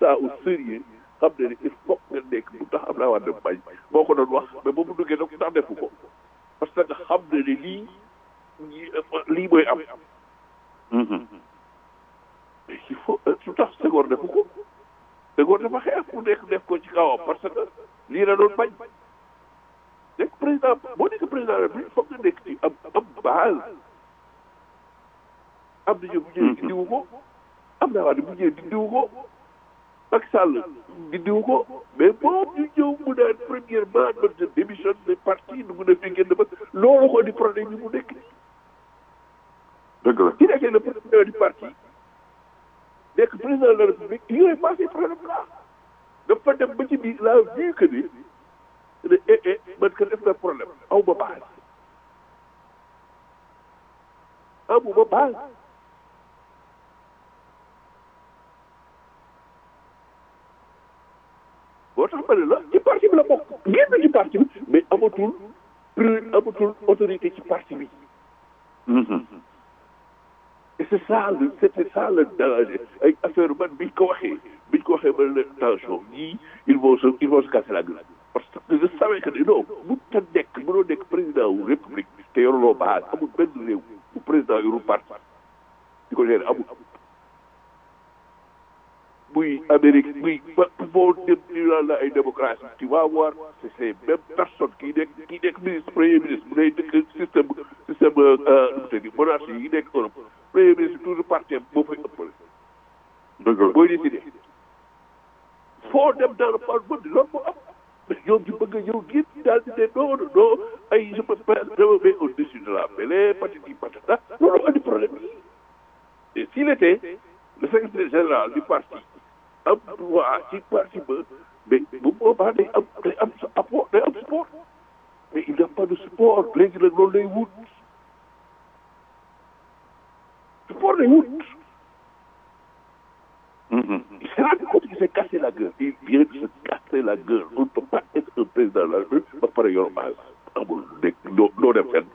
ça au sérieux xam ne ni il faut nga nekk bu tax am naa war dem bañ moo ko doon wax mais ba mu duggee nag tax defu ko parce que nga xam ne ni lii lii mooy am mais il faut su tax Senghor defu ko Senghor dafa xeex ku nekk def ko ci kawam parce que lii la doon bañ nekk président boo nekk président la il faut nga nekk ci am am base am na ñu bu ñëwee dindiwu ko am naa wax ne bu ñëwee dindiwu ko Macky Sall dindiwu ko mais moom ñu ñëw mu naan premièrement man je démissionne de parti nu mu ne fi génn ba loolu ko di problème yi mu nekk nii dëgg la ki nekkee le président du parti nekk président de la république il est passé problème là dafa dem ba ci biir la vu que ni ne eh eh man que def na problème aw ma base amu ma base boo tax ma ne la ci parti bi la bokk génn ci parti bi mais amatul plus amatul autorité ci parti bi et c'est ça le c'était ça le danger ay affaire man biñ ko waxee biñ ko waxee ba ne attention ñii ils vont se ils vont se casser la gueule parce que je savais que non bu ta nekk mënoo nekk président wu république te yoruloo base amul benn réew bu président yoru parti di ko gérer amul muy Amérique muy ba boo dem ñu naan la ay démocratie tu vas voir c'est ces mêmes personnes kii nekk kii nekk ministre premier ministre bu dee dëkk système système nu mu tëddi monarchie yi nekk Europe premier ministre toujours parti moo fay ëppale dëgg la booy décidé foo dem dans le parlement bi loolu moo am mais ñoom ñu bëgg a ñëw génn daal di ne non non ay je me je me mets au-dessus de la mêlée patati patata loolu andi problème yi et s'il était le secrétaire général du parti am droit ci parti ba mais bu boobaa day am day am apport day am support mais il n'y a pas de support léegi nag loolu lay wut support lay wut il s'est rendu compte qu'il s'est cassé la gueule il vient de se casser la gueule on ne peut pas être un président de la République ba pare yor base amul nekk doo doo dem fenn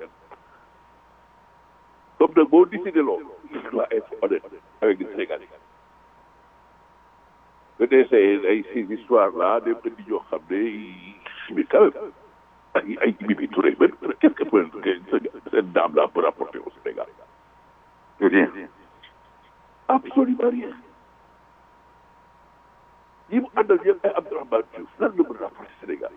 comme nag boo décidé loolu il doit être honnête avec les Sénégalais nga dee say ay ces histoires là dem indi ñoo xam ne mais quand même ay ay Mimi Touré même qu'est-ce que peut cette dame là peut rapporter au Sénégal rien absolument rien ñi mu àndal yëpp ay Abdourahmane Diouf lan la mën a rapporter Sénégal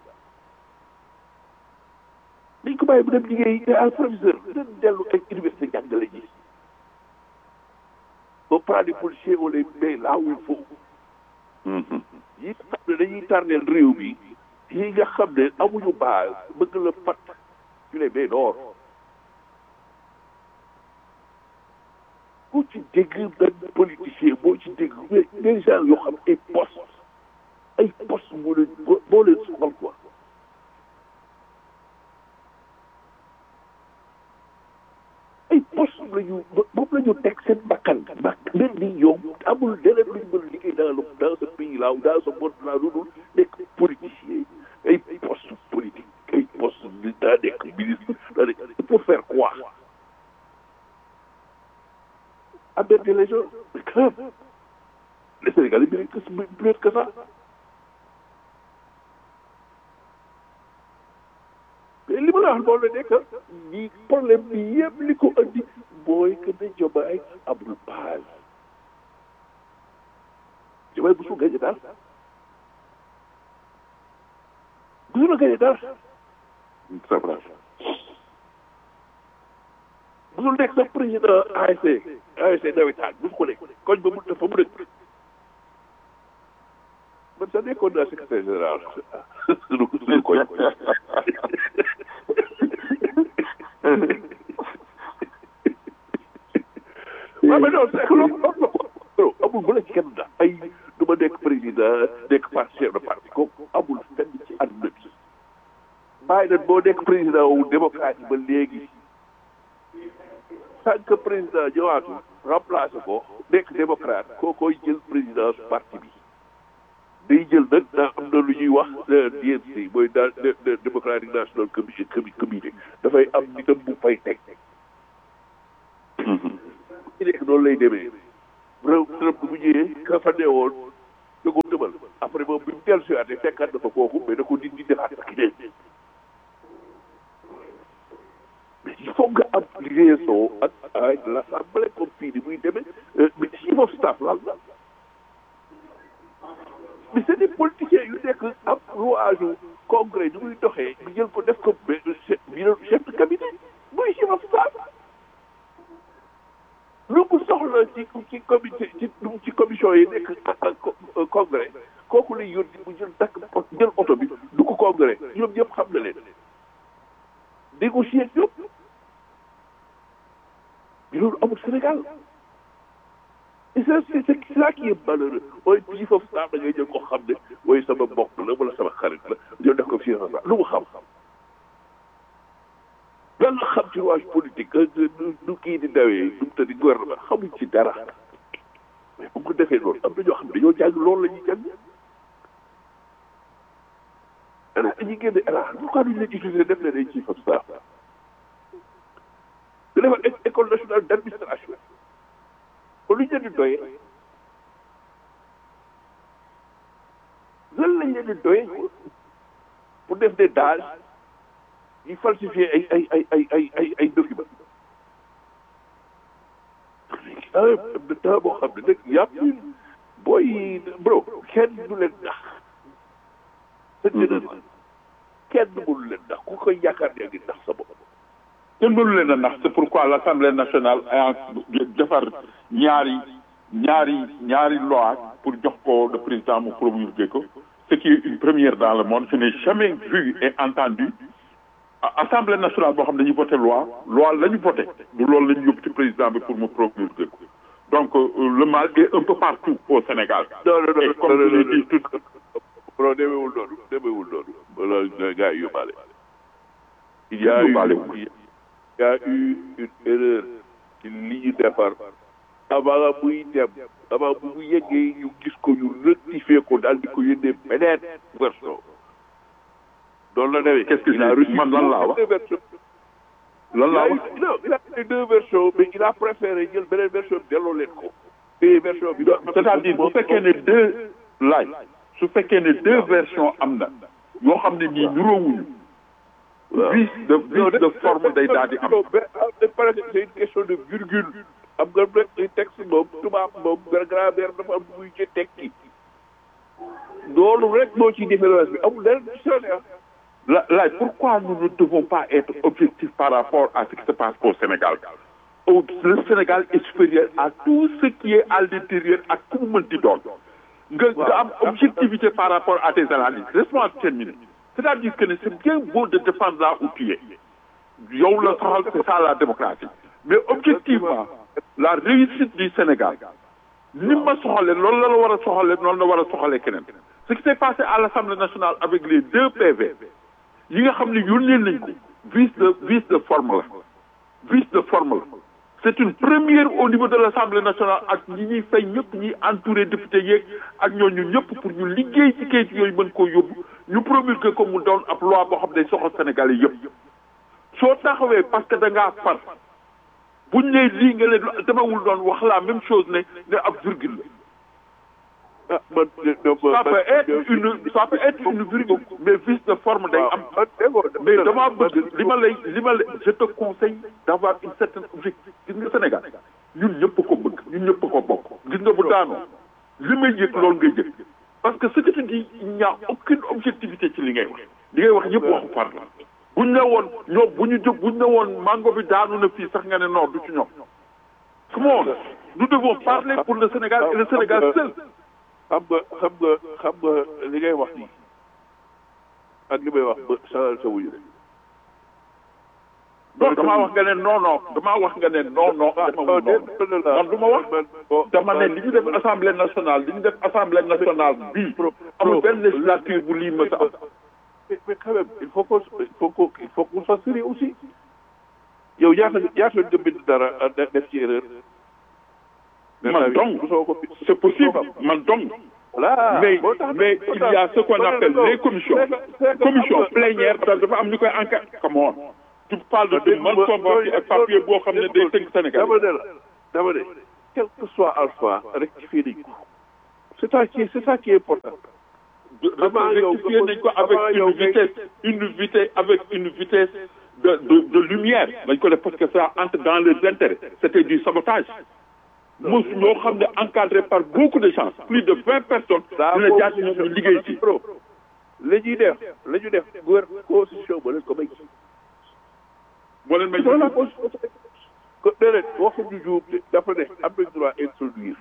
dañ ko bàyyi bu dem liggéey te ay professeur dañ dellu ay université jàngale ji on prend des policiers on les met là où il faut yi xam ne dañuy tardeel réew bi yi nga xam ne amuñu base bëgg la fat tu les mets dehors boo ci dégg benn politicien boo ci dégg mais des gens yoo xam ay poste ay poste moo leen moo leen soxal quoi ay poste la ñu moom la ñu teg seen bakkan bak mel ni yow amul leneen lu ñu mën a liggéey dans le dans ce pays là ou dans ce monde là lu dul nekk politicien ay poste politique ay poste daa nekk ministre daa nekk pour faire quoi embêter les gens mais quand même les Sénégalais méritent que mieux que ça mais li ma la wax loolu la nekk ñi problème bi yëpp li ko andi mooy que ne Diomaye amul base Diomaye musul gañe dara musul gañe dara c'est vrai musul nekk sax président ASC ASC nawetaan musu ko nekk koñ ba mu dafa mu nekk man sax nekkoon naa secrétaire général suñu suñu koñ waaw mais non c'est que loolu loolu la ko amul bu la ci kenn da ay du ma nekk président nekk parti chef de parti kooku amul fenn ci àdduna bi bàyyi nag boo nekk président wu démocratie ba léegi tant que président ñëwaatu remplacé ko nekk démocrate koo koy jël présidence parti bi day jël nag daa am na lu ñuy wax DNC mooy daa Democratic National Commission comité dafay am nitam bu fay teg ci nekk noonu lay demee réew Trump bu ñëwee ka fa newoon da ko après moom bi mu dellu si waatee fekkaat na fa kooku mais da ko dindi defaat ak idée mais il faut nga am liaison ak avec l'assemblée comme fii ni muy demee mais chief of staff lan la mais c'est des politiciens yu nekk am rouage congrès ni muy doxee ñu jël ko def ko chef de cabinet muy chief of staff lu mu soxla ci ci comité ci ci commission yi nekk congrès kooku lay yónni mu jël takk jël oto bi du ko congrès ñoom ñëpp xam na leen négocier ñoom mais loolu amul Sénégal et ça c'est c'est ça qui est malheureux mooy chief of staff da ngay jël ko xam ne mooy sama mbokk la wala sama xarit la ñoo def ko chief of staff lu mu xam lan la xam ci rouage politique du kii di dawee du mu tëddi gouvernement xamuñ ci dara mais bu ko defee loolu am na ñoo xam ne dañoo jàng loolu la ñuy jàng ana dañuy génne ala pourquoi duñ leen utiliser def leen ay chief of staff nga defal école nationale d' administration kon lu ñu leen di doyee lan lañ leen di doyee pour def des dages di falsifier ay ay ay ay ay ay ay documents ah am na temps boo xam ne nag yàpp booy bro kenn du leen nax dëgg kenn mënu leen nax ku koy yaakaar yaa ngi nax sa bopp kenn mënu leen a nax c'est pourquoi l'Assemblée nationale a defar ñaari ñaari ñaari loi pour jox ko le président mu promulguer ko ce qui est une première dans le monde je n'ai jamais vu et entendu Assemblée nationale boo xam ne dañuy voté loi loi la ñu voté du loolu la ñu yóbbu ci président bi pour mu promulguer ko donc le mal est un peu partout au Sénégal non non non et comme je l'ai dit tout non demeewul noonu demeewul noonu wala gars yi yóbbaale il y a eu il y a eu une erreur ci li ñu defar avant muy dem avant bu mu yeggee ñu gis ko ñu rectifier ko daal di ko yónnee beneen version noonu la demee. qu'est-ce que il a reçu man lan laa wax deux versions. lan laa il a wax eu- non il a eu deux versions mais il a préféré jël beneen version bi delloo leen ko. te version bi. c'est-à-dire bu fekkee ne deux laaj su fekkee ne deux versions am na yoo xam ne nii niroowuñu vice de vice de forme day daal di am parce que c'est une question de virgule. am nga rek texte moom tubaab moom grammaire dafa am muy ci tekki. loolu rek moo ci différence bi amul leneen ci changé ah. La- laaj pourquoi nous ne devons pas être objectifs par rapport à ce qui se passe au Sénégal au le Sénégal est supérieur à tout ce qui est à l'intérieur ak ku mu mënti doon nga nga am objectivité par rapport à tes analyses laisse-moi terminer c'est-à-dire que ne c'est bien beau de défendre là où tu es yow la soxal c'est ça la démocratie mais objectivement la réussite du Sénégal ni ma soxalee loolu la la war a soxalee noonu la war a soxalee keneen ce qui s'est passé à l'Assemblée nationale avec les deux PV yi nga xam ne yónnee nañ ko vice de vice de forme la vice de forme la c'est une première au niveau de l'Assemblée nationale ak ñi ñuy fay ñëpp ñi entouré député yeeg ak ñooñu ñëpp pour ñu liggéey ci kayit yooyu mën koo yóbbu ñu promulguer ko mu doon ab loi boo xam ne soxal Sénégalais yëpp soo taxawee parce que da ngaa far buñ ne lii nga leen demewul doon wax la même chose ne ne ab virgule la ah man donc. ça peut être une ça peut être une virgule mais vice de forme day am man déggoo mais damaa bëgg li ma lay li ma lay je te conseille d'avoir une certaine objectif gis nga Sénégal ñun ñëpp ko bëgg ñun ñëpp ko bokk gis nga bu daanoo li may yëg loolu ngay yëg parce que ce que tu dis il n'y a aucune objectivité ci li ngay wax li ngay wax yëpp waxu far la buñ ne woon ñoom bu ñu jóg buñ ne woon mango bi daanu na fii sax nga ne non du ci ñoom come on nous devons parler pour le Sénégal et le Sénégal seul xam nga xam nga xam nga li ngay wax nii ak li may wax ba changé sa wuyu rek. non damaa wax nga ne non non damaa wax nga ne non non demewul noonu man du ma wax dama ne li ñu def assemblée nationale li ñu def assemblée nationale bii amul benn législature bu lii mës a am mais mais quand même il faut que il faut que il faut qu'on soit sérieux aussi yow ñaata ñaata nga bind dara def ci erreur. man donc mosoo ko bind. c'est possible man donc voilà mais moo tax mais il y a ce qu'on appelle les commissions commission plénière da dafa am ñu koy enquête come on tu parles de malconvoqué ak papier boo xam ne day tënk Sénégal dama ne la dama ne quel que soit alpha rectifier nañ ko c'est ça qui est c'est ça qui est important Avant yow rectifié nga nañ ko avant avec yow une ngay- vitesse une vitesse avec une vitesse de de de lumière dañ ko def parce que ça entre dans leurs intérêts c'était du sabotage mos ñoo xam ne encadré par beaucoup de gens plus de vingt personnes daa dina jaar ci ñoom ñu liggéey ci pro la ñuy def la ñuy def gouvernement constitution ba leen ko may moo leen may loolu la constitution ko déedéet waxuñu juum de dafa ne am nañ droit introduire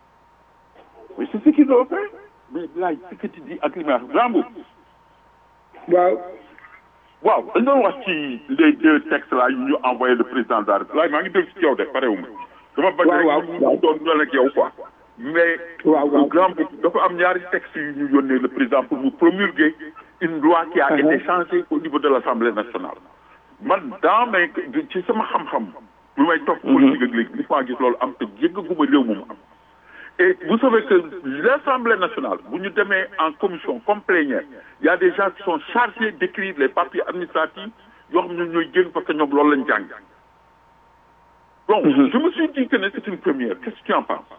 mais c'est ce qu'ils ont fait mais laaj ce que tu dis ak li may wax Rambo waaw waaw dañ doon wax ci les deux textes là yu ñu envoyé le président de la République laaj maa ngi dégg ci yow de parewuma dama bañ waaw, waaw, rek waaw. ñu doon ñoo ak yow quoi mais waaw waaw grand dafa am ñaari textes yu ñu yónnee le président pour mu promulguer une loi qui a Uh-huh. été changée au niveau de l'Assemblée nationale man dans mes ci sama xam-xam bu may topp politique ak léegi maa gis loolu am te jéggaguma réew moom am et vous savez que l'Assemblée nationale bu ñu demee en commission comme plénière il y a des gens qui sont chargés d'écrire les papiers administratifs yoo xam ne ñooy génn parce que ñoom loolu lañ jàng donc je me suis dit que ne c'est une première qu'est-ce que tu en penses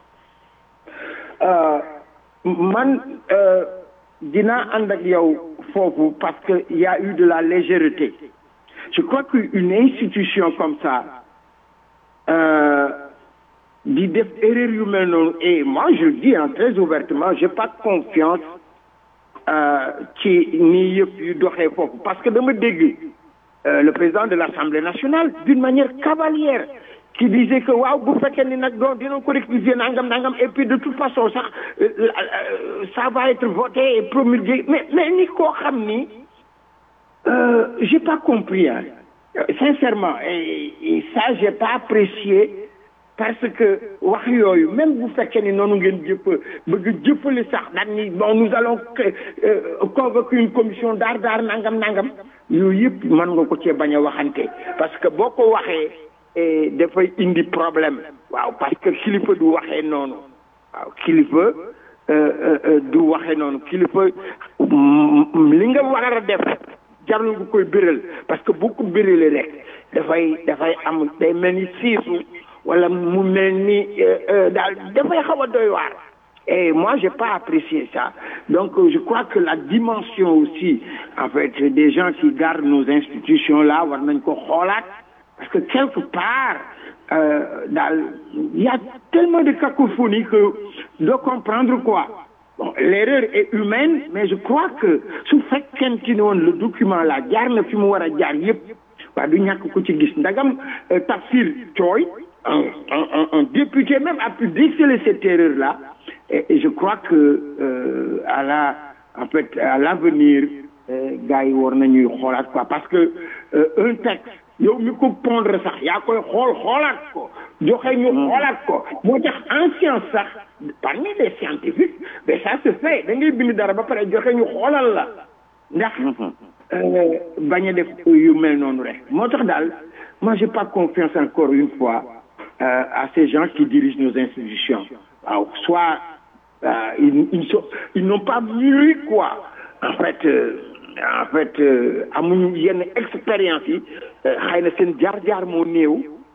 Euh, man euh, dinaa ànd ak yow foofu parce que il y a eu de la légèreté je crois qu'une institution comme ça euh, di def erreur yu mel noonu et moi je le dis hein, très ouvertement j'ai pas confiance euh, ci nii yëpp yu doxee foofu parce que dama dégg euh, le président de l'Assemblée nationale d'une manière cavalière qui disait que waaw bu fekkee ni nag donc dina ko rectifier nangam nangam et puis de toute façon sax euh, euh, ça va être voté et promulgué mais mais ni koo xam ni euh, j'ai pas compris hein. Euh, sincèrement et, et ça j'ai pas apprécié parce que wax yooyu même bu fekkee ni noonu ngeen jëpp bëgg jëppale sax daan ni bon nous allons euh, convoquer une commission daar daar nangam nangam yooyu yëpp mën nga ko cee bañ a waxante parce que boo ko waxee eh, dafay indi problème waaw parce que kilifa du waxee noonu waaw kilifa euh, euh, euh, du waxee noonu kilifa mm, li nga war a def jarul nga koy biral parce que bu ko biralee rek dafay dafay am day mel ni siisu wala mu mel ni euh, euh, daal dafay xaw a doy waar et moi j'ai pas apprécié ça donc euh, je crois que la dimension aussi en fait des gens qui gardent nos institutions là war nañ ko xoolaat parce que quelque part euh, daal il y a tellement de cacophonie que de comprendre quoi bon l'erreur est humaine mais je crois que su fekkente ni woon le document là jaar na fi mu war a jaar yépp waa du ñàkk ko ci gis ndagam euh, Tafsir Thioye un, un, un, un député même a pu déceler cette erreur là et, et je crois que euh, à la en fait à l'avenir euh, gars yi war nañuy xoolaat quoi parce que euh, un texte yow mi ko pondre sax yaa koy xool xoolaat ko joxe ñu xoolaat ko moo tax en science sax parmi les scientifiques mais ça se fait da ngay bind dara ba pare joxe ñu xoolal la ndax euh, bañ a def yu mel noonu rek moo tax daal moi j'ai pas confiance encore une fois euh, à ces gens qui dirigent nos institutions waaw soit euh, ils ils sont ils n'ont pas mûri quoi en fait euh, en fait euh, amuñu yenn expérience yi euh, xëy na seen jaar-jaar moo néew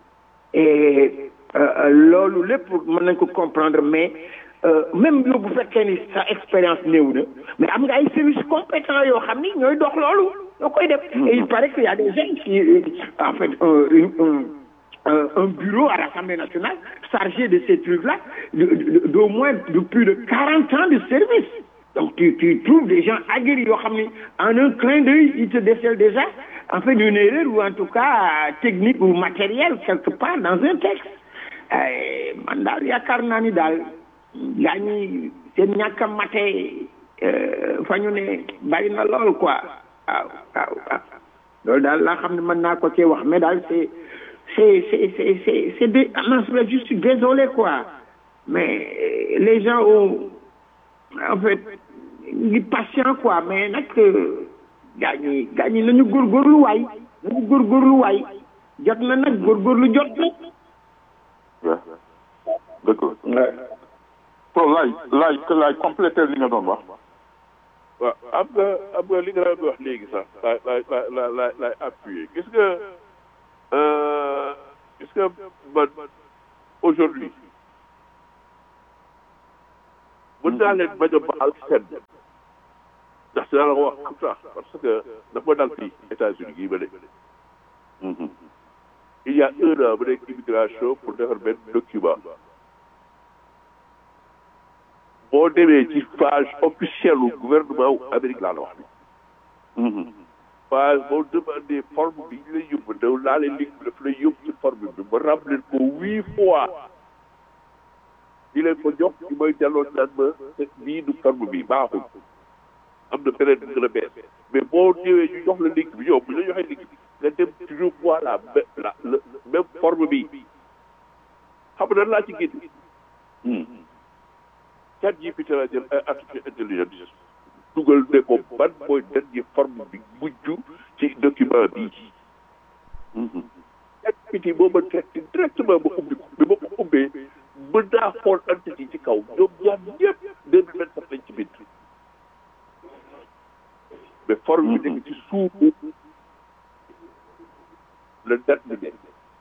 et euh, euh, loolu lépp mën nañ ko comprendre mais euh, même yow bu fekkee ni sa expérience néew na mais am nga ay services compétents yoo xam ni ñooy dox loolu ñoo koy def et il paraît qu'il y a des gens qui euh, en fait euh, une- un euh, un bureau à l'Assemblée nationale chargé de ces trucs-là de- de- d'au moins de plus de 40 ans de service. Donc tu, tu trouves des gens aguerris yoo xam ni en un clin d'œil ils te décèlent déjà en fait une erreur ou en tout cas technique ou matérielle quelque part dans un texte. Eh, man daal yaakaar naa ni daal gaa ñi seen ñàkk a mate euh, fa ñu ne bari na lool quoi waaw waaw waaw loolu daal laa xam ne mën naa ko cee wax mais daal c'est c'est c'est c'est c'est c'est des non je suis désolé quoi mais euh, les gens ont en fait ngi patient quoi mais nag gaa ñi gaa ñi nañu góorgóorlu waay nañu góorgóorlu waay jot na nag góorgóorlu jot na. waaw d'accord so laay laay que laay compléter li nga doon wax waaw am nga am nga li nga doon wax léegi sax laay laay laay laay laay laay appuyer gis nga euh, gis nga man aujourd'hui mën naa leen bañ a baal seen ndax dinaa la ko wax comme ça parce que dafa dal fii États-Unis gii ba nekk il y a un an ba nekk immigration pour defar benn document boo demee ci page officielle u gouvernement wu Amérique laa la wax ni page boo demandé forme bi ñu lay yóbbu daw laa leen link bi daf lay yóbbu ci forme bi ma remplir ko huit fois di leen ko jox ci mooy delloo naan ma bii du forme bi baaxul am na beneen bu gën a bees mais boo ñëwee ñu jox la link bi yow bu ñu la joxee link bi nga dem toujours fois la la la même forme bi xam nga laa ci génn. chat GPT la jël ay artificial intelligence dugal ne ko ban mooy dernier forme bi mujj ci document bii. chat GPT moo ma traité directement ba ubbi ko bi ma ko ubbee mën naa xool entité ci kaw ñoom ñaar ñëpp deux mille vingt sept lañ ci bind. mais forme bi nekk ci suufu la date bi nekk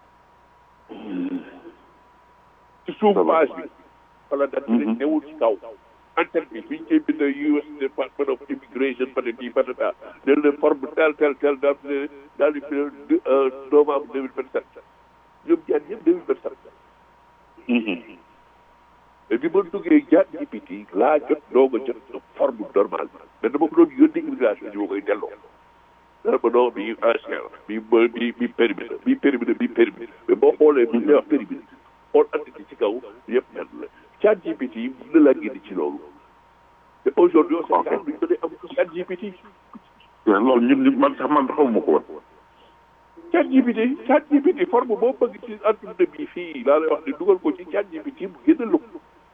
ci suufu page bi wala date bi nekk newul ci kaw antenne bi fi ñu koy bind US Department of Immigration patati patata ne leen forme tel tel tel daal di daal di fi novembre deux mille vingt sept ñoom ñaar ñëpp deux mille vingt sept mais bi ma duggee jaar GPT laa jot doog a jot forme normale mais dama ko doon yónni immigration ñu ma koy delloo. dara ma non bii ancien la bii bii bii périmé la bii périmé bii périmé mais boo xoolee bi ñuy wax périmé xool entité ci kaw yëpp benn la. chat GPT yi mën na laa génne ci loolu. te aujourd'hui au Sénégal duñ ko dee am chat GPT. loolu ñun ñun man sax man xamuma ko woon. chat GPT chat GPT forme boo bëgg ci adduna bi fii laa lay wax ne dugal ko ci chat GPT mu génne lu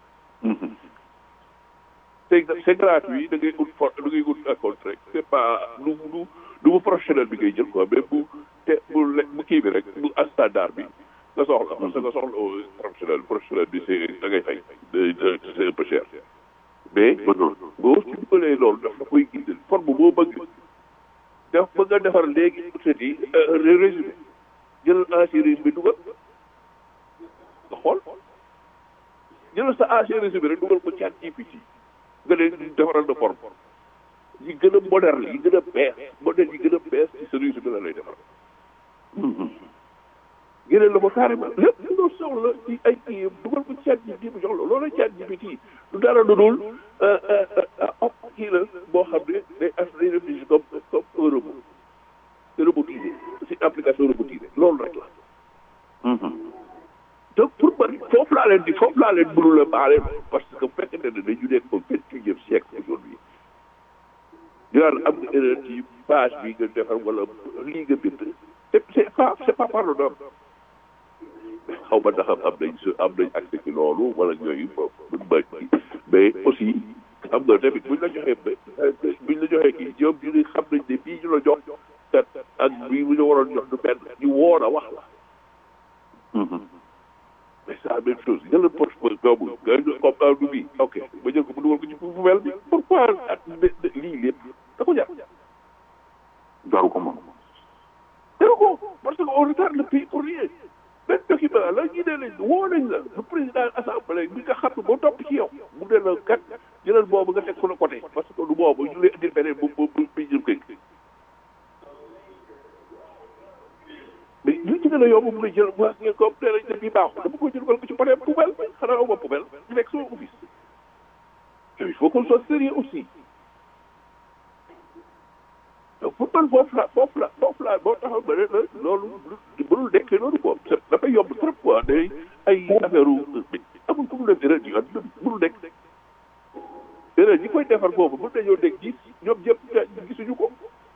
c'est c'est gratuit da ngay ut for da ngay ut un contrat c'est pas lu lu lu mu professionnel bi ngay jël quoi mais bu te bu le bu kii bi rek bu à standard bi nga soxla parce que nga soxla professionnel professionnel bi c'est da ngay fay c'est un peu cher mais boo ci dugalee loolu daf la koy gindil forme boo bëgg def ba nga defar léegi peut-être yi résumé jëlal ancien résumé dugal nga xool jëlal sa ancien résumé rek dugal ko chat GPT nga ne defaral na forme yi gën a moderne yi gën a bees modèle yi gën a bees ci sa résumé la lay defaral géneel la ko carrément lépp loo soxla ci ay kii dugal ko chat GPT bu jox la loolu chat GPT du dara lu dul op kii la boo xam ne day as day réfléchir comme comme un robot c'est robotisé c'est application robotisée loolu rek la donc pour man foofu laa leen di foofu laa leen mënul a baale parce que bu fekkente ne dañu nekk au vingt-et-unième siècle aujourd'hui ñu naan am nga erreur ci page bi nga defar wala lii nga bind te c'est pas c'est pas pardonnable xaw ma ndax am nañ su am nañ accès ci loolu wala ñooyu mën ma mais aussi xam nga tamit buñ la joxee buñ la joxee kii ñoom ñu ne xam nañ ne bii ñu la jox kat ak bii bu ñu waroon jox du benn ñu woon a wax la mais c'est la même chose jël poche boobu nga comme un du bii ok ba jël ko bu dugal ko ci poubelle bi pourquoi at lii lépp da ko jar jaru ko moom jaru ko parce que on retarde le pays pour rien benn document la ñu ne lañ woo nañ la le président assemblée bi nga xam ne boo topp ci yow mu ne la kat jëlal boobu nga teg ko la côté parce que du boobu ñu lay indil beneen bu bu bu bi jëm kay mais li ci gën a yomb mu ngi jël wax ngeen ko nee nañ ne bii baaxul dama ko jël wala ko ci côté poubelle bi xanaa aw ma poubelle ñu nekk sama office il faut qu'on soit sérieux aussi donc pour man foofu la foofu la foofu la boo taxaw ba ne la loolu mënul nekkee noonu quoi dafay yomb trop quoi day ay affaire amul ku mu def erreur yi àdduna bi mënul nekk erreur ñi koy defar boobu mën nañoo nekk gis ñoom ñëpp gisuñu ko.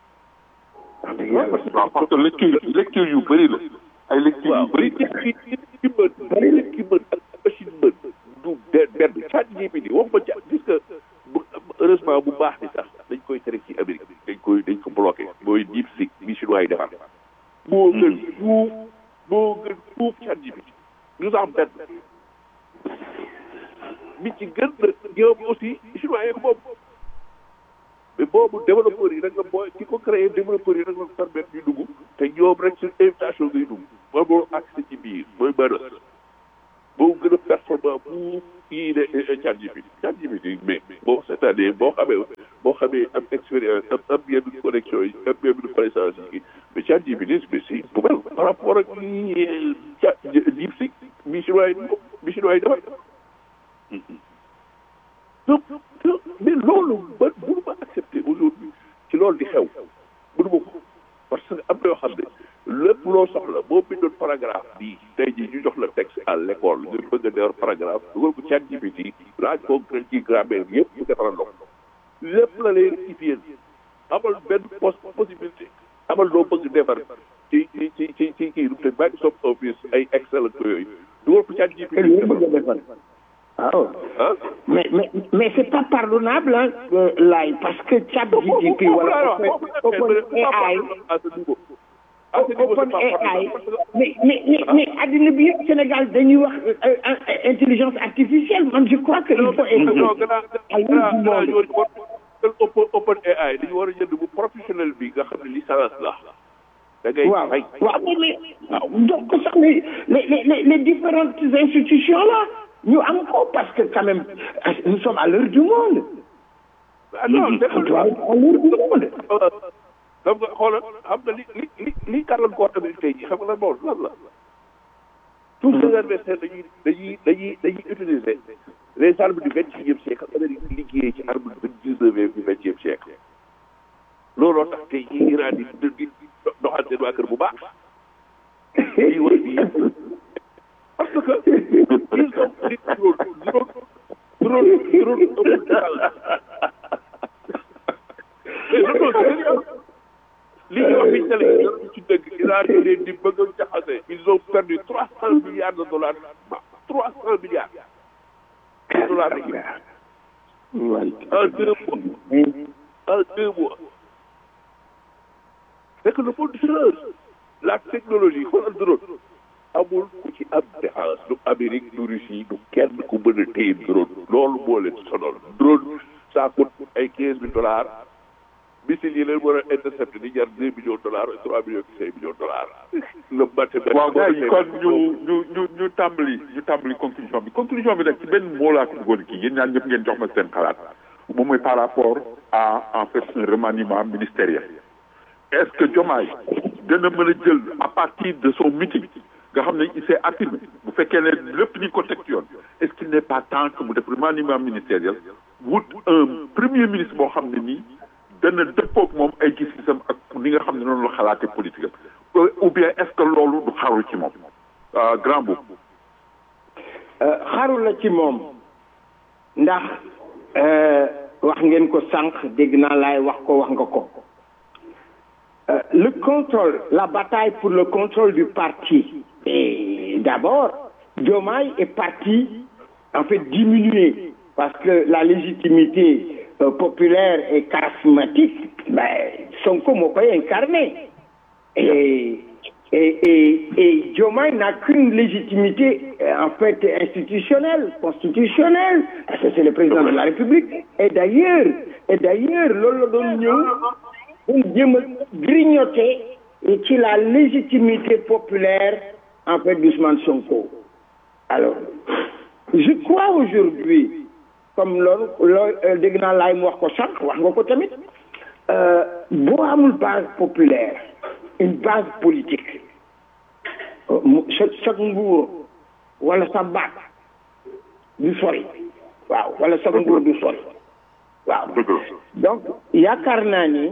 waaw parce que lecture lecture yu bëri la ay lecture yu bëri nit ki nit ki mën nit ki mën ak machine mën du benn chat GPT wax ma chat gis nga heureusement bu baax ni sax dañ koy tere ci Amérique dañ koy dañ ko bloqué mooy DeepSeek bi chinois yi defar moo gën fuuf moo gën fuuf chat GPT ñu sax benn bi ci gën na ñoom aussi chinois yi ko moom mais boobu développeurs yi rek la booy ki ko créé développeurs yi rek la permettre ñu dugg te ñoom rek sur invitation ngay dugg mooy moo accès ci biir mooy mën boo gën a performant pour kii de ChatGPT ChatGPT mais boo c'est-à-dire boo xamee boo xamee am expérience am am yenn connexion yi am yenn connaissance yi mais chat GPT mais c'est poubelle par rapport ak li chat DeepSeek bi chinois yi bi chinois yi defar donc mais loolu ba mënu ma accepter aujourd'hui ci loolu di xew mënu ma ko parce que am na yoo xam ne lépp loo soxla boo bindoon paragraphe bii tey jii ñu jox la texte à l'école nga bëgg a defar paragraphe dugal ko chat GPT laaj ko ci grammaire bi yëpp mu defaral la ko lépp la lay rectifier amal benn post possibilité amal loo bëgg defar ci ci ci ci ci kii te Microsoft Office ay Excel ak yooyu dugal ko chat GPT waaw ah mais mais mais c'est pas pardonnable hein euh, laay parce que chat GPT wala open AI à ce niveau à ce niveau open c'est pas AI pardonnable. mais mais mais mais addina bi yëpp Sénégal dañuy wax euh, euh, intelligence artificielle man je crois que il faut être non gannaaw à l'aise du gannaaw monde. ñooñu war open open AI dañu war a jënd bu professionnel bi nga xam ne licence la da ngay waaw fay waaw mais mais waaw donc sax les les les les différentes institutions là ñu am ko parce que quand même euh, nous sommes à l'heure du monde ah non on doit être à l'heure du monde xam nga xoolal xam nga li li li li gàllankoor tamit tey jii xam nga lan moo lan la tous ces adversaires dañuy dañuy dañuy dañuy utiliser les armes du vingt et unième siècle Amérique di liggéeyee ci arme du dix-neuvième du vingtième siècle looloo tax tey jii Iran di di di doxal seen waa kër bu baax lii war bi yëpp parce que ils ont di drone drone drone drone mais loolu sérieux li ñuy wax fi télé yi ci dëgg Iran yi leen di bëgg a jaxase ils ont perdu trois cent milliards de dollars trois cent milliards de dollars en deux mois en deux mois c'est que le monde change la technologie xoolal drone amul ku ci am défense du Amérique du Russie du kenn ku mën a téye drone loolu moo leen sonal drone ça coûte ay quinze mille dollars missile yi leen war a intercepté di jar deux millions de dollars et trois millions cinq millions de dollars le matériel waaw gars yi kon ñu ñu ñu ñu tàmbali ñu tàmbali conclusion bi conclusion bi nag ci benn moo laa ko bëggoon kii yéen ñaan ñëpp ngeen jox ma seen xalaat moom mooy par rapport à en fait un remaniement ministériel est-ce que Diomaye dana mën a jël à partir de son meeting nga xam ne il s'est affirmé bu fekkee ne lépp ni ko teg ci yoon est-ce qu'il n'est pas temps que mu def remaniement ministériel wut un premier ministre boo xam ne nii dana dëppoog moom ay gis-gisam ak ni nga xam ne noonu la xalaatee politique am ou bien est-ce que loolu du xaru ci moom grand boobu xaru la ci moom ndax wax ngeen ko sànq dégg naa laay wax ko wax nga ko le contrôle la bataille pour le contrôle du parti et d'abord Diomaye est parti en fait diminuer parce que la légitimité euh, populaire et charismatique ben Sonko moo koy incarné et et et et Diomaye n'a qu'une légitimité euh, en fait institutionnelle constitutionnelle parce que c'est le président de la République et d'ailleurs et d'ailleurs loolu la doon ñëw doon jéem a grignoter ci la légitimité populaire en fait d'Ousmane Sonko alors je crois aujourd'hui comme loolu loolu dégg naa laay mu wax ko sànq wax nga ko tamit boo amul base populaire une base politique sa sa nguur wala sa baat du sori waaw wala sa nguur du sori waaw donc yaakaar naa ni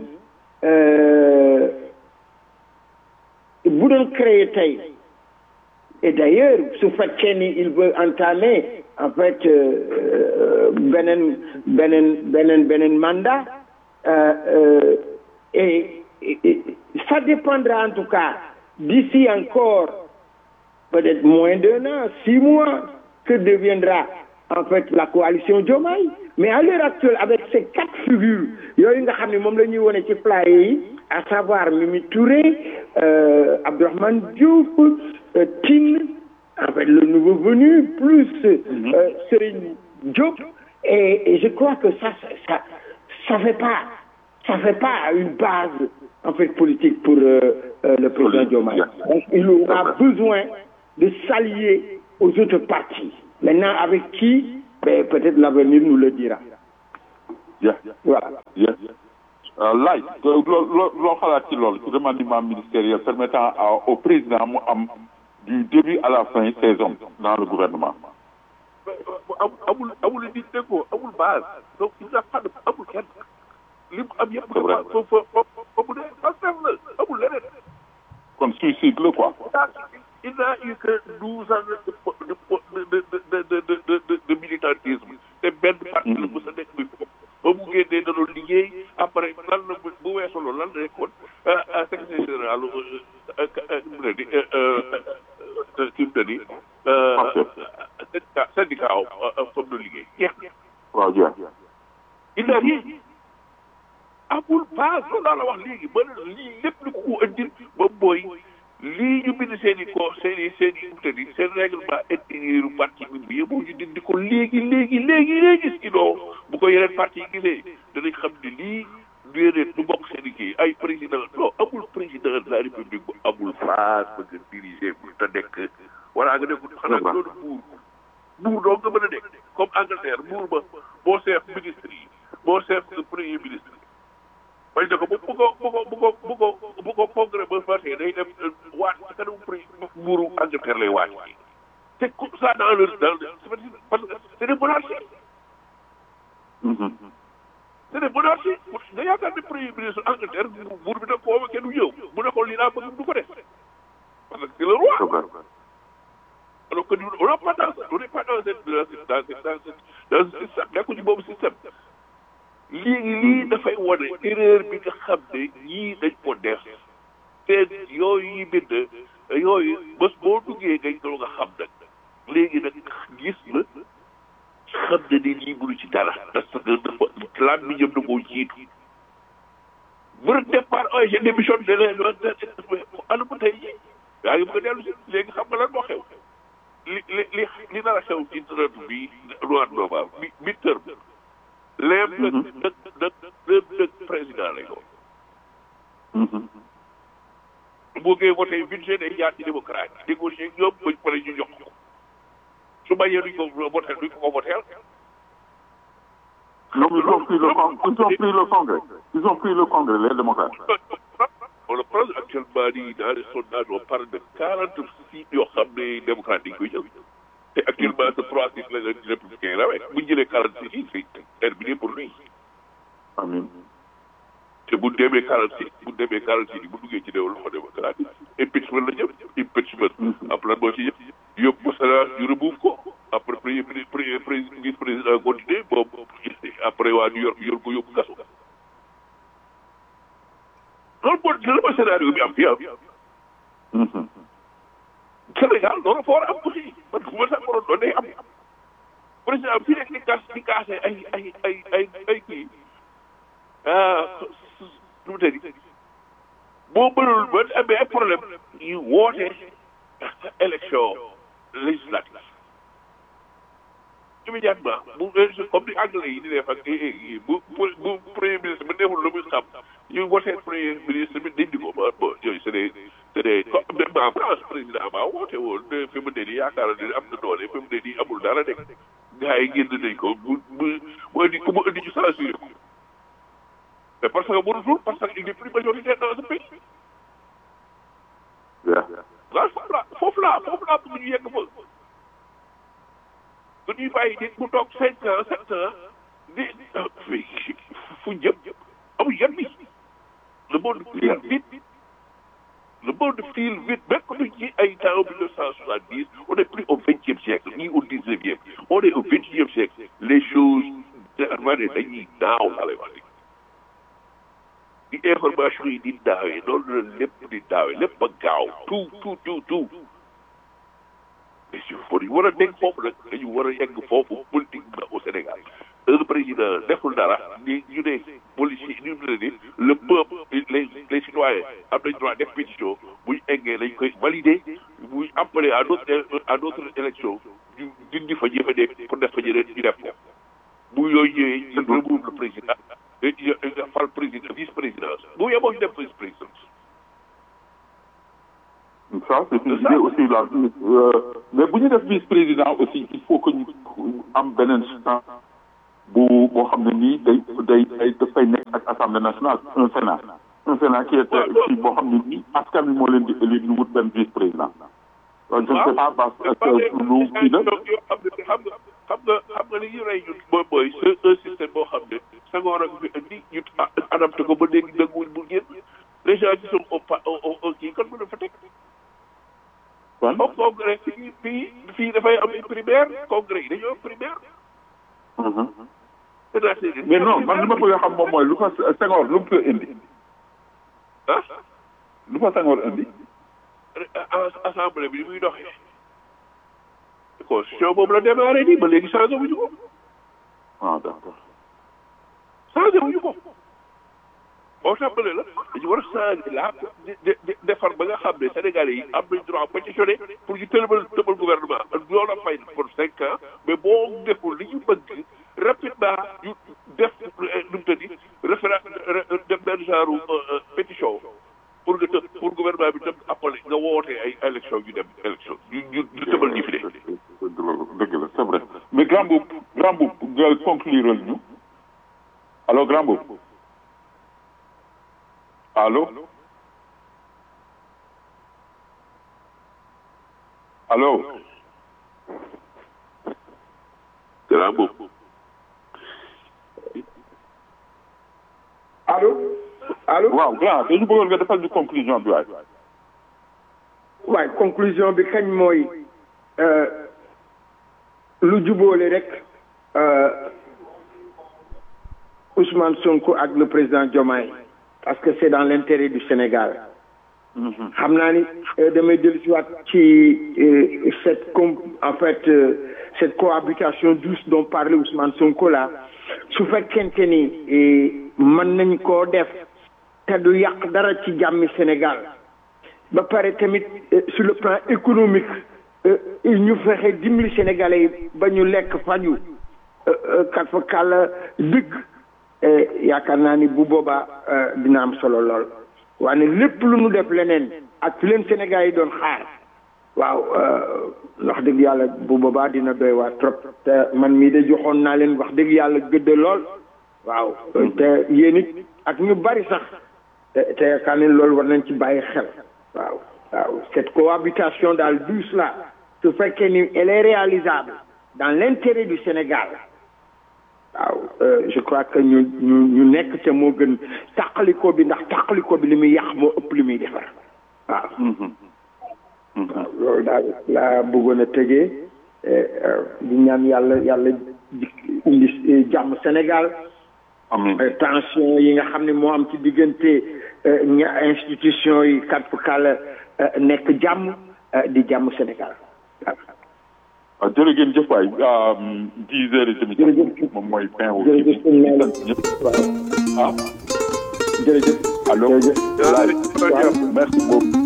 bu doon créer tey et d'ailleurs su fekkee ni il veut entamer en fait beneen beneen beneen beneen mandat et, et ça dépendra en tout cas d'ici encore peut-être moins d'un an six mois que deviendra en fait la coalition Diomaye mais à l'heure actuelle avec ces quatre figures yooyu nga xam ne moom la ñuy wone ci flyer yi à savoir Mimi Touré euh, Abdourahmane Diouf euh, Tine en fait le nouveau venu plus euh, Serigne Diop et, et je crois que ça ça ça fait pas ça fait pas une base en fait politique pour le président Diomaye donc il aura besoin de s'allier aux autres partis maintenant avec qui ben, peut-être l'avenir nous le dira yeah voilà yes laaj loo loo loo xalaat ci loolu ci remaniement ministériel permettant à au président mu am du début à la fin ses hommes dans le gouvernement amul amul amul nit déggoo amul base donc il n'a pas de amul kenn li mu am yëpp C'est vrai. fa fa fa fa mu ne Pastef la amul leneen kon suicide la quoi il n'a eu que douze ans de de de de de de de de de militantisme te benn parti la mos a nekk bi foofu ba mu génnee da doon liggéey après lan la bu bu weesoo loolu lan la nekkoon secrétaire général mu ne di kii mu ne di syndicat syndicat aw comme na liggéey jeex na waaw jeex il n'a rien amul base loolu laa la wax léegi ba lii lépp lu ko ko indil ba mooy lii ñu bind seen i ko seen i seen i te di seen règlement intérieur parti bi bi yëpp ñu dindi ko léegi léegi léegi léegi sinon bu ko yeneen parti yi gisee danañ xam ne lii déedéet du bokk seen i kii ay président non amul président de la république bu amul base bëgg a diriger bu te nekk wala nga nekk xanaa nga doon buur buur doo nga mën a nekk comme Angleterre buur ba boo seef ministre yi boo seef premier ministre bañ ne ko bu bu ko bu ko bu ko bu ko bu ko congrès ba fàttee day def waat ci kanamu prix buuru Angleterre lay waat te ku ça dans le dans le parce que c'est des monarchies c'est des monarchies nga yaakaar ne premier ministre Angleterre buur bi da convoqué du ñëw mu ne ko lii laa bëgg du ko def parce que c'est le roi alors que nous on n'a pas dans on n'est pas dans cette dans cette dans cette dans cette dans ce système nekku ci boobu système léegi lii dafay wane erreur bi nga xam ne ñii dañ ko def te yooyu yi bind yooyu bés boo duggee ngay doon nga xam nag léegi nag gis na xam ne ni lii mënu ci dara parce que dafa laaj bi ñëm na moo jiitu bu départ ay je démissionne de leen ana mu tey jii yaa ngi bëgg a dellu si léegi xam nga lan moo xew li li li li nar a xew ci traite bi mois de novembre bi bi terme léem nag nag nag léem nag président lay doon boo koy voté budget day jaar ci démocrate négocier ak ñoom bañ pare ñu jox ko su bañee duñ ko voté duñ ko ko voté ñoom ils ont pris le con- ils ont pris le congrès ils ont pris le congrès les démocrates on le prend actuellement nii dans les sondages on parle de quarante six yoo xam ne démocrate dañ koy jël te actuellement ce trois six la leen républicain rawee bu ñu jëlee quarante six yi c'est terminé pour lui amiin te bu demee quarante six bu demee quarante six bu duggee ci développement démocratique impeachment la jëm impeachment après lan moo ci yëpp yóbbu ko Sénat ñu remove ko après premier premier vice président continué boobu après waa New York yor ko yóbbu kaso loolu moo loolu mooy scénario bi am fii am Sénégal loolu fa war a am aussi parce que bu ma sax waroon doon day am président fii nekk di kaas di kaase ay ay ay ay ay kii ah nu mu tëddi boo mënul ba amee ay problème ñu woote élection législative immédiatement bu comme ni anglais yi di def ak bu bu premier ministre bi neexul lu muy xam ñu wootee premier ministre bi dindi ko ba bon yooyu c'est des c'est des même en France président ba woote woon ne fi mu ne nii yaakaar ne am na doole fi mu ne nii amul dara nekk gars yi génn nañ ko bu bu bu indi ku mu indi ñu censuré ko mais parce que mënutul parce que il est plus majoritaire dans ce pays waaw foofu la foofu la foofu la bëgg ñu yegg fa du ñuy bàyyi nit mu toog cinq ans sept ans di fu jëm amul yan bi le monde file vite le monde file vite même que ci ay temps mille neuf cent soixante dix on est plus au vingtième siècle ni au dix-neuvième on est au vingt-et-unième siècle les choses ma ne dañuy naaw laa lay wax di information yi di daawee loolu la lépp di daawee lépp ba gaaw tout tout tout tout mais si faut war a dégg foofu nag dañu war a yegg foofu politiquement au Sénégal un président deful dara ni ñu ne policier ñu ne ni le peuple les les citoyens am nañ droit def pétition buñ eggee dañ koy valider buñ appelé à d'autres à d'autres élections ñu dindi fa jëfe de pour def fa jëlee ñu def ko bu yooyu ñëwee ñu remove le président nga fal président vice présidence bu yeboo ñu def vice présidence ça c'est une idée aussi là euh, mais bu ñu def vice président aussi il faut que ñu am beneen chance bu boo xam ne nii day day day dafay nekk ak assemblée nationale un sénat un sénat qui est kii boo xam ne nii askan wi moo leen di élire ñu wut benn vice président donc je ne sais pas parce que lu kii la yoo xam ne xam nga xam nga xam nga li ñu rey ñun mooy mooy c'est un système boo xam ne Senghor ak fi indi ñu adapté ko ba léegi dëgguwul bu génn les gens qui sont au pa au au kii kon mën na fa teg kon au congrès fii fii fii dafay am ay primaire congrès yi dañoo am primaire c'est-à-dire mais non man li ma bëgg a xam moom mooy lu fa Senghor lu mu fa indi ah lu fa Senghor indi assemblée bi ni muy doxee constitution boobu la démarré nii ba léegi changé wuñu ko ah d'accord changé wuñu ko assemblée la dañu war a changé la de de defar ba nga xam ne Sénégalais yi am nañ droit pétitionné pour ñu tëbal tëbal gouvernement loolu la fay pour cinq ans mais boo deful li ñu bëgg rapidement ñu def nu mu tëddi référé def benn genre pétition pour nga tëb pour gouvernement bi tëb appelé nga wootee ay élection ñu dem élection ñu ñu ñu tëbal ñi fi de. dëgg la dëgg la c'est vrai mais grand boub grand boub nga conclure ñu allo grand boub allo allo grand boobu. allo allo waaw grand dañu bëggoon nga defal ñu conclusion bi waay waaye conclusion bi kañ mooy lu jubóole rek Ousmane Sonko ak le président Diomaye parce que c'est dans l'intérêt du Sénégal xam naa ni damay dellu si waat ci cette com en fait cette cohabitation douce dont parlait Ousmane Sonko là su fekkente ni mën nañ koo def te du yàq dara ci jàmmi Sénégal ba pare tamit sur le plan économique ñu fexe dimbali Sénégalais yi ba ñu lekk faju kat fa kàlla dëgg yaakaar naa ni bu boobaa dina am solo lool waaye lépp lu nu def leneen ak fi leen Sénégal yi doon xaar waaw wax dëgg yàlla bu boobaa dina doy waa trop te man mii de joxoon naa leen wax dëgg yàlla gëdd lool waaw te yéen it ak ñu bari sax te yaakaar ne loolu war nañ ci bàyyi xel waaw waaw cette cohabitation daal douce là su fekkee ni elle est réalisable dans l'intérêt du Sénégal waaw je crois que ñu ñu ñu nekk ca moo gën tàqaliko bi ndax tàqaliko bi li muy yàq moo ëpp li muy defar waaw waaw loolu daal laa bëggoon a tëjee di ñaan yàlla yàlla indi jàmm Sénégal amiin tension yi nga xam ne moo am ci diggante ña institution yi kat fu kàlla nekk jàmm di jàmm Sénégal waaw waaw jërëjëf jëf waay dix heures et demie jërëjëf moom mooy fin wu jërëjëf sëñ Maodo ñëpp waaw ah jërëjëf allo jërëjëf merci beaucoup